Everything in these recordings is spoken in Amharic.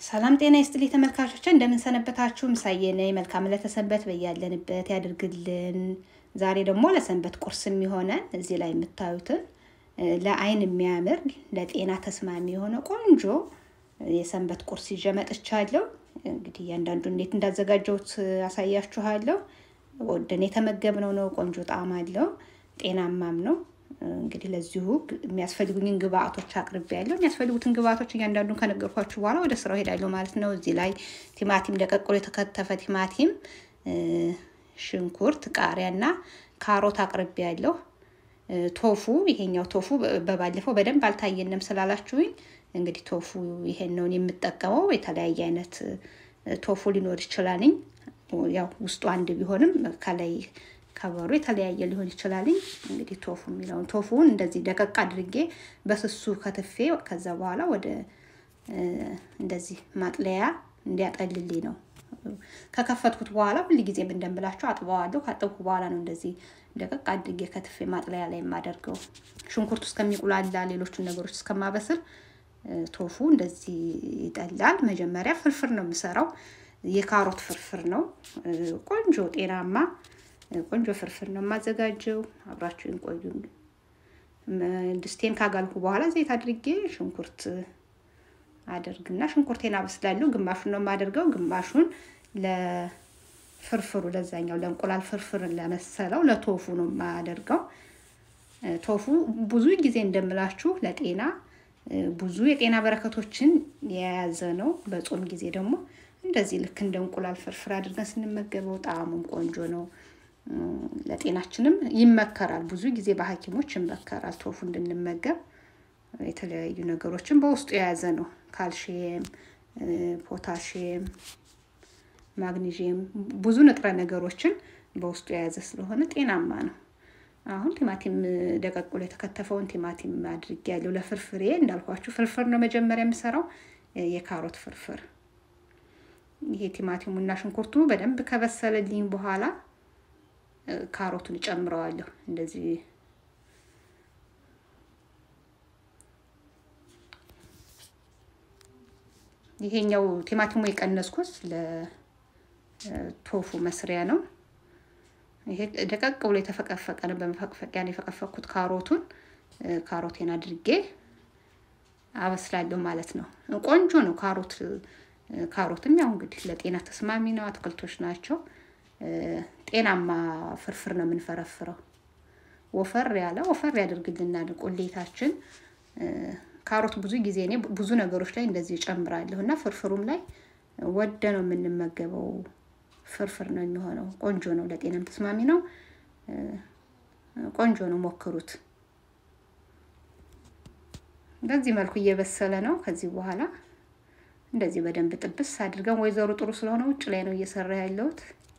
ሰላም ጤና ይስጥልኝ ተመልካቾች፣ እንደምንሰነበታችሁ። ምሳዬ ነኝ። መልካም ለተሰንበት በያለንበት ያድርግልን። ዛሬ ደግሞ ለሰንበት ቁርስ የሚሆነን እዚህ ላይ የምታዩትን ለአይን የሚያምር ለጤና ተስማሚ የሆነ ቆንጆ የሰንበት ቁርስ ይዤ መጥቻለሁ። እንግዲህ እያንዳንዱ እንዴት እንዳዘጋጀሁት አሳያችኋለሁ። ወደን የተመገብነው ነው። ቆንጆ ጣዕም አለው፣ ጤናማም ነው። እንግዲህ ለዚሁ የሚያስፈልጉኝን ግብአቶች አቅርቤያለሁ። የሚያስፈልጉትን ግብአቶች እያንዳንዱን ከነገርኳችሁ በኋላ ወደ ስራው ሄዳለሁ ማለት ነው። እዚህ ላይ ቲማቲም ደቀቅሎ የተከተፈ ቲማቲም፣ ሽንኩርት፣ ቃሪያና ካሮት አቅርቤያለሁ። ቶፉ ይሄኛው ቶፉ በባለፈው በደንብ አልታየንም ስላላችሁኝ እንግዲህ ቶፉ ይሄን ነውን የምጠቀመው። የተለያየ አይነት ቶፉ ሊኖር ይችላልኝ። ያው ውስጡ አንድ ቢሆንም ከላይ ከበሩ የተለያየ ሊሆን ይችላልኝ። እንግዲህ ቶፉ የሚለውን ቶፉን እንደዚህ ደቀቅ አድርጌ በስሱ ከትፌ ከዛ በኋላ ወደ እንደዚህ ማጥለያ እንዲያጠልልኝ ነው ከከፈትኩት በኋላ ሁል ጊዜም እንደምላቸው አጥበዋለሁ። ካጠብኩ በኋላ ነው እንደዚህ ደቀቅ አድርጌ ከትፌ ማጥለያ ላይ የማደርገው። ሽንኩርቱ እስከሚቁላላ ሌሎቹን ነገሮች እስከማበስል ቶፉ እንደዚህ ይጠላል። መጀመሪያ ፍርፍር ነው የምሰራው። የካሮት ፍርፍር ነው። ቆንጆ ጤናማ ቆንጆ ፍርፍር ነው የማዘጋጀው። አብራችሁን ቆዩ። ድስቴን ካጋልኩ በኋላ ዘይት አድርጌ ሽንኩርት አደርግና ሽንኩርቴን አበስላለሁ። ግማሹን ነው የማደርገው፣ ግማሹን ለፍርፍሩ ለዛኛው ለእንቁላል ፍርፍር ለመሰለው ለቶፉ ነው የማደርገው። ቶፉ ብዙ ጊዜ እንደምላችሁ ለጤና ብዙ የጤና በረከቶችን የያዘ ነው። በጾም ጊዜ ደግሞ እንደዚህ ልክ እንደ እንቁላል ፍርፍር አድርገን ስንመገበው ጣዕሙም ቆንጆ ነው። ለጤናችንም ይመከራል። ብዙ ጊዜ በሐኪሞች ይመከራል ቶፉ እንድንመገብ። የተለያዩ ነገሮችን በውስጡ የያዘ ነው። ካልሽየም፣ ፖታሽየም፣ ማግኒዥየም ብዙ ንጥረ ነገሮችን በውስጡ የያዘ ስለሆነ ጤናማ ነው። አሁን ቲማቲም ደቀቅሎ የተከተፈውን ቲማቲም አድርጌ ያለው ለፍርፍሬ እንዳልኳችሁ ፍርፍር ነው መጀመሪያ የምሰራው የካሮት ፍርፍር። ይሄ ቲማቲሙና ሽንኩርቱ በደንብ ከበሰለልኝ በኋላ ካሮቱን እጨምረዋለሁ። እንደዚህ ይሄኛው ቲማቲሙ የቀነስኩት ለቶፉ መስሪያ ነው። ይሄ ደቀቅ ብሎ የተፈቀፈቀ ነው። በመፈቅፈቂያ ነው የፈቀፈኩት ካሮቱን። ካሮቴን አድርጌ አበስላለሁ ማለት ነው። ቆንጆ ነው ካሮት ካሮትም ያው እንግዲህ ለጤና ተስማሚ ነው። አትክልቶች ናቸው። ጤናማ ፍርፍር ነው የምንፈረፍረው። ወፈር ያለ ወፈር ያደርግልናል ቁሌታችን። ካሮት ብዙ ጊዜ እኔ ብዙ ነገሮች ላይ እንደዚህ እጨምራለሁ እና ፍርፍሩም ላይ ወደ ነው የምንመገበው ፍርፍር ነው የሚሆነው። ቆንጆ ነው፣ ለጤናም ተስማሚ ነው። ቆንጆ ነው፣ ሞክሩት። በዚህ መልኩ እየበሰለ ነው። ከዚህ በኋላ እንደዚህ በደንብ ጥብስ አድርገን ወይዘሮ ጥሩ ስለሆነ ውጭ ላይ ነው እየሰራ ያለሁት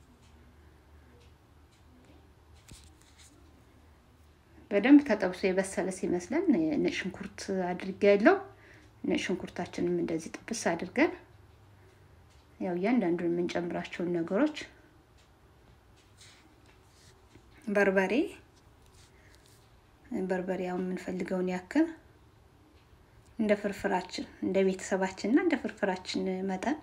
በደንብ ተጠብሶ የበሰለ ሲመስለን ነጭ ሽንኩርት አድርጌ ያለው ነጭ ሽንኩርታችንም እንደዚህ ጥብስ አድርገን ያው እያንዳንዱን የምንጨምራቸውን ነገሮች በርበሬ በርበሬ ያው የምንፈልገውን ያክል እንደ ፍርፍራችን እንደ ቤተሰባችን እና እንደ ፍርፍራችን መጠን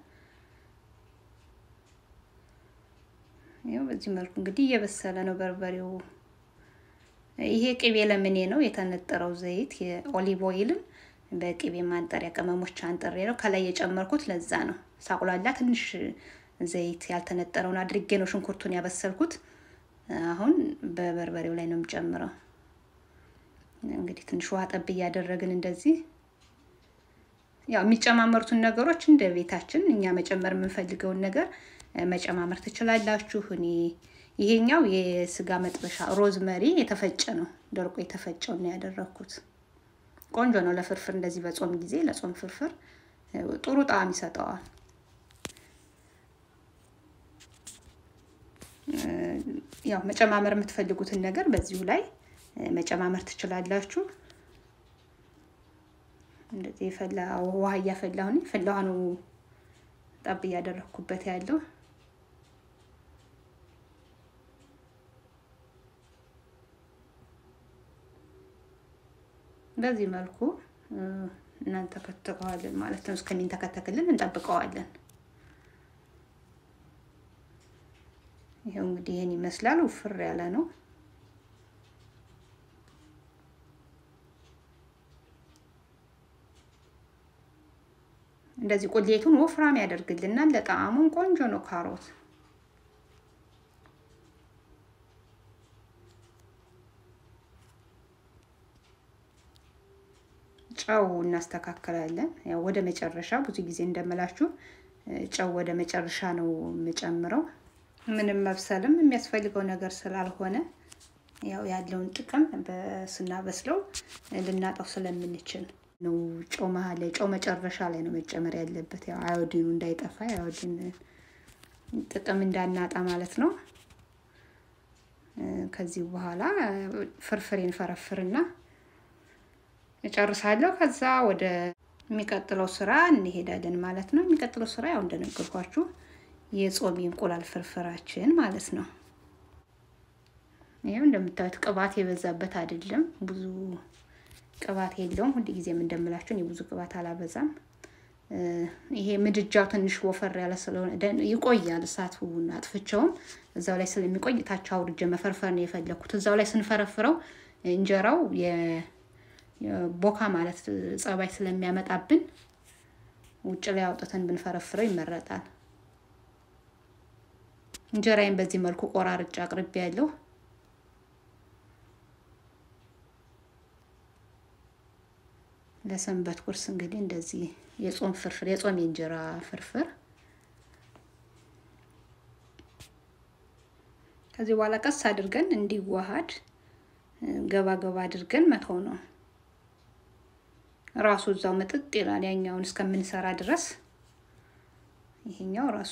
ያው በዚህ መልኩ እንግዲህ እየበሰለ ነው በርበሬው። ይሄ ቅቤ ለምኔ ነው የተነጠረው ዘይት የኦሊቭ ኦይልን በቅቤ ማንጠሪያ ቅመሞች አንጥሬ ነው ከላይ የጨመርኩት። ለዛ ነው ሳቁላላ ትንሽ ዘይት ያልተነጠረውን አድርጌ ነው ሽንኩርቱን ያበሰልኩት። አሁን በበርበሬው ላይ ነው የምጨምረው። እንግዲህ ትንሽ ውሃ ጠብ እያደረግን እንደዚህ ያው የሚጨማመሩትን ነገሮች እንደ ቤታችን እኛ መጨመር የምንፈልገውን ነገር መጨማመር ትችላላችሁ። እኔ ይሄኛው የስጋ መጥበሻ ሮዝመሪ የተፈጨ ነው፣ ደርቆ የተፈጨው ነው ያደረኩት። ቆንጆ ነው ለፍርፍር፣ እንደዚህ በጾም ጊዜ ለጾም ፍርፍር ጥሩ ጣዕም ይሰጠዋል። ያው መጨማመር የምትፈልጉትን ነገር በዚሁ ላይ መጨማመር ትችላላችሁ። እንደዚህ የፈላ ውሃ እያፈላሁ ነው። የፈላ ውሃ ነው ጠብ እያደረኩበት ያለው በዚህ መልኩ እናንተከትከዋለን ማለት ነው። እስከሚንተከተክልን እንጠብቀዋለን። ይኸው እንግዲህ ይህን ይመስላል። ውፍር ያለ ነው። እንደዚህ ቁሌቱን ወፍራም ያደርግልናል። ለጣዕሙም ቆንጆ ነው ካሮት ጨው እናስተካክላለን። ያው ወደ መጨረሻ ብዙ ጊዜ እንደምላችሁ ጨው ወደ መጨረሻ ነው የምጨምረው። ምንም መብሰልም የሚያስፈልገው ነገር ስላልሆነ ያው ያለውን ጥቅም ስናበስለው ልናጣው ስለምንችል ነው። ጨው መሀል ላይ ጨው መጨረሻ ላይ ነው መጨመር ያለበት። ያው አዮዲኑ እንዳይጠፋ የአዮዲን ጥቅም እንዳናጣ ማለት ነው። ከዚህ በኋላ ፍርፍሬን ፈረፍርና እጨርሳለሁ። ከዛ ወደ የሚቀጥለው ስራ እንሄዳለን ማለት ነው። የሚቀጥለው ስራ ያው እንደነገርኳችሁ የጾም እንቁላል ፍርፍራችን ማለት ነው። ይሄው እንደምታዩት ቅባት የበዛበት አይደለም፣ ብዙ ቅባት የለውም። ሁል ጊዜም እንደምላችሁ እኔ ብዙ ቅባት አላበዛም። ይሄ ምድጃው ትንሽ ወፈር ያለ ስለሆነ ይቆያል። እሳቱን አጥፍቼውም እዛው ላይ ስለሚቆይ ታች አውርጄ መፈርፈር ነው የፈለኩት። እዛው ላይ ስንፈረፍረው እንጀራው ቦካ ማለት ጸባይ ስለሚያመጣብን ውጭ ላይ አውጥተን ብንፈረፍረው ይመረጣል። እንጀራዬን በዚህ መልኩ ቆራርጬ አቅርቤ ያለሁ ለሰንበት ቁርስ እንግዲህ እንደዚህ የጾም ፍርፍር የጾም የእንጀራ ፍርፍር ከዚህ በኋላ ቀስ አድርገን እንዲዋሃድ ገባ ገባ አድርገን መተው ነው። ራሱ እዛው ምጥጥ ይላል። ያኛውን እስከምንሰራ ድረስ ይሄኛው ራሱ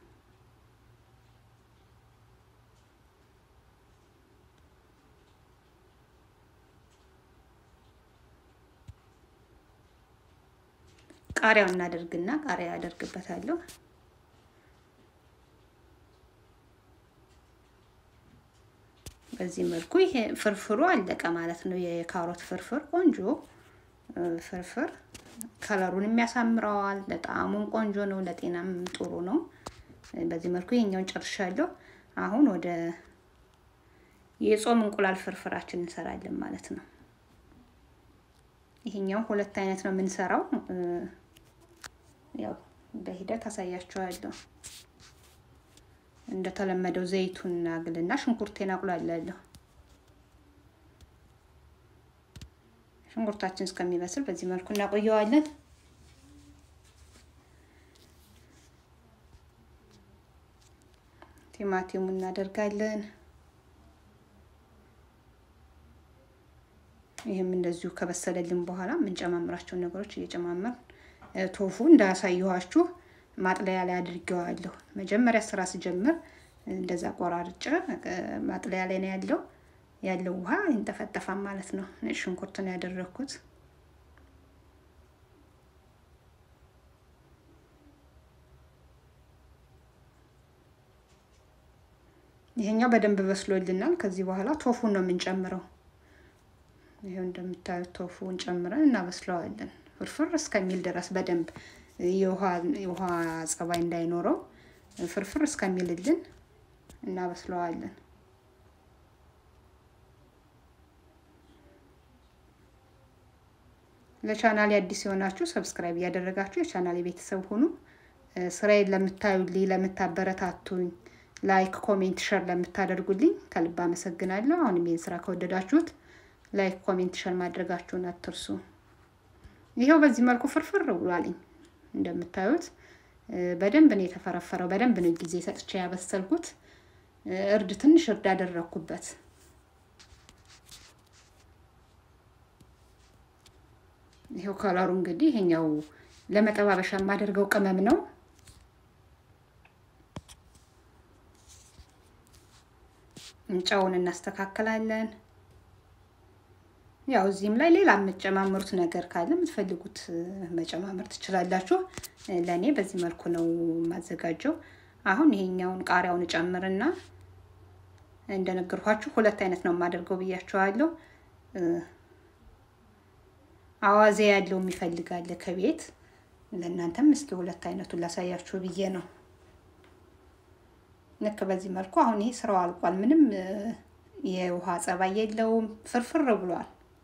ቃሪያው እናደርግና ቃሪያ ያደርግበታለሁ። በዚህ መልኩ ይሄ ፍርፍሩ አለቀ ማለት ነው። የካሮት ፍርፍር ቆንጆ ፍርፍር ከለሩን የሚያሳምረዋል። ለጣዕሙም ቆንጆ ነው፣ ለጤናም ጥሩ ነው። በዚህ መልኩ ይሄኛውን ጨርሻለሁ። አሁን ወደ የጾም እንቁላል ፍርፍራችን እንሰራለን ማለት ነው። ይሄኛው ሁለት አይነት ነው የምንሰራው። ያው በሂደት አሳያችኋለሁ። እንደተለመደው ዘይቱን አግልና ሽንኩርቴን አቁላላለሁ። ሽንኩርታችን እስከሚበስል በዚህ መልኩ እናቆየዋለን። ቲማቲሙ እናደርጋለን። ይህም እንደዚሁ ከበሰለልን በኋላ የምንጨማምራቸውን ነገሮች እየጨማመር ቶፉ እንዳያሳየኋችሁ ማጥለያ ላይ አድርጌዋለሁ። መጀመሪያ ስራ ስጀምር እንደዛ ቆራርጬ ማጥለያ ላይ ነው ያለው ያለው ውሃ ይንጠፈጠፋል ማለት ነው። ነጭ ሽንኩርት ነው ያደረኩት። ይሄኛው በደንብ በስሎልናል። ከዚህ በኋላ ቶፉን ነው የምንጨምረው። ይሄው እንደምታዩት ቶፉን ጨምረን እናበስለዋለን ፍርፍር እስከሚል ድረስ በደንብ የውሃ ጸባይ እንዳይኖረው ፍርፍር እስከሚልልን እናበስለዋለን። ለቻናሌ አዲስ የሆናችሁ ሰብስክራይብ እያደረጋችሁ የቻናሌ ቤተሰብ ሁኑ። ስራዬን ለምታዩልኝ፣ ለምታበረታቱኝ፣ ላይክ፣ ኮሜንት፣ ሸር ለምታደርጉልኝ ከልብ አመሰግናለሁ። አሁንም ይህን ስራ ከወደዳችሁት ላይክ፣ ኮሜንት፣ ሸር ማድረጋችሁን አትርሱ። ይኸው በዚህ መልኩ ፍርፍር ብሏልኝ። እንደምታዩት በደንብ ነው የተፈረፈረው። በደንብ ነው ጊዜ ሰጥቼ ያበሰልኩት። እርድ ትንሽ እርድ አደረግኩበት። ይኸው ከለሩ እንግዲህ ይሄኛው ለመጠባበሻ የማደርገው ቅመም ነው። ጨውን እናስተካክላለን። ያው እዚህም ላይ ሌላ የምትጨማምሩት ነገር ካለ የምትፈልጉት መጨማመር ትችላላችሁ። ለእኔ በዚህ መልኩ ነው የማዘጋጀው። አሁን ይሄኛውን ቃሪያውን እጨምርና እንደነገርኳችሁ ሁለት አይነት ነው የማደርገው ብያችኋለሁ። አዋዜ ያለው የሚፈልጋለ ከቤት ለእናንተም እስኪ ሁለት አይነቱን ላሳያችሁ ብዬ ነው። ልክ በዚህ መልኩ አሁን ይሄ ስራው አልቋል። ምንም የውሃ ጸባይ የለውም፣ ፍርፍር ብሏል።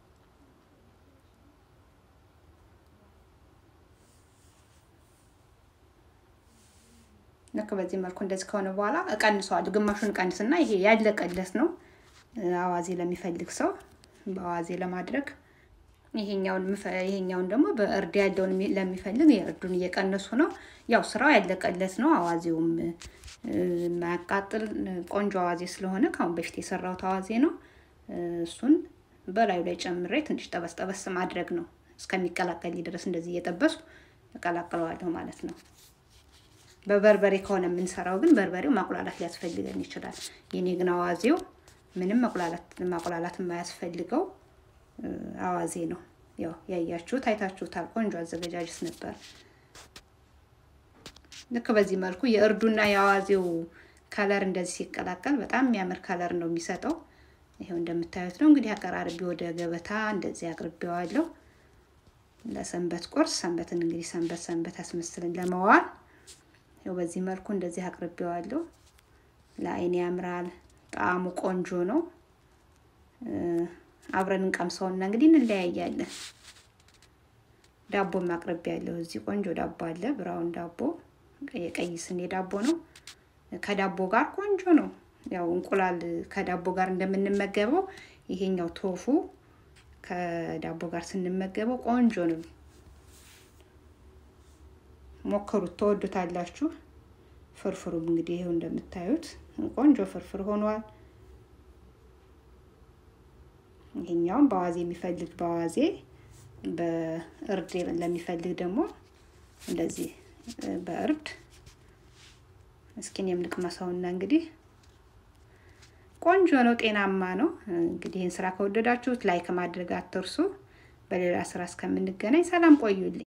ልክ በዚህ መልኩ እንደዚህ ከሆነ በኋላ እቀንሰዋለሁ። ግማሹን እቀንስና ይሄ ያለቀለት ነው አዋዜ ለሚፈልግ ሰው በአዋዜ ለማድረግ ይሄኛውን ይሄኛውን ደግሞ በእርድ ያለውን ለሚፈልግ የእርዱን እየቀነሱ ነው። ያው ስራው ያለቀለት ነው። አዋዜውም የማያቃጥል ቆንጆ አዋዜ ስለሆነ ከአሁን በፊት የሰራሁት አዋዜ ነው። እሱን በላዩ ላይ ጨምሬ ትንሽ ጠበስ ጠበስ ማድረግ ነው። እስከሚቀላቀል ድረስ እንደዚህ እየጠበስኩ እቀላቅለዋለሁ ማለት ነው። በበርበሬ ከሆነ የምንሰራው ግን በርበሬው ማቁላላት ሊያስፈልገን ይችላል። የኔ ግን አዋዜው ምንም ማቁላላት የማያስፈልገው አዋዜ ነው። ያው ያያችሁት አይታችሁታል። ቆንጆ አዘገጃጀት ነበር። ልክ በዚህ መልኩ የእርዱና የአዋዜው ከለር እንደዚህ ሲቀላቀል በጣም የሚያምር ከለር ነው የሚሰጠው። ይሄው እንደምታዩት ነው እንግዲህ አቀራርቤ ወደ ገበታ እንደዚህ አቅርቤዋለሁ። ለሰንበት ቁርስ ሰንበትን እንግዲህ ሰንበት ሰንበት አስመስልን ለመዋል ይኸው በዚህ መልኩ እንደዚህ አቅርቤዋለሁ። ለአይን ያምራል። ጣዕሙ ቆንጆ ነው። አብረን እንቀምሰውና እንግዲህ እንለያያለን። ዳቦ ማቅረብ ያለው እዚህ ቆንጆ ዳቦ አለ። ብራውን ዳቦ የቀይ ስኔ ዳቦ ነው። ከዳቦ ጋር ቆንጆ ነው። ያው እንቁላል ከዳቦ ጋር እንደምንመገበው ይሄኛው ቶፉ ከዳቦ ጋር ስንመገበው ቆንጆ ነው። ሞክሩት፣ ተወዱታላችሁ። ፍርፍሩም እንግዲህ ይሄው እንደምታዩት ቆንጆ ፍርፍር ሆኗል። ይሄኛውም በአዋዜ የሚፈልግ በአዋዜ በእርድ ለሚፈልግ ደግሞ እንደዚህ በእርድ እስኪን የምንቅመሰውና እንግዲህ ቆንጆ ነው፣ ጤናማ ነው። እንግዲህ ይህን ስራ ከወደዳችሁት ላይክ ማድረግ አትርሱ። በሌላ ስራ እስከምንገናኝ ሰላም ቆዩልኝ።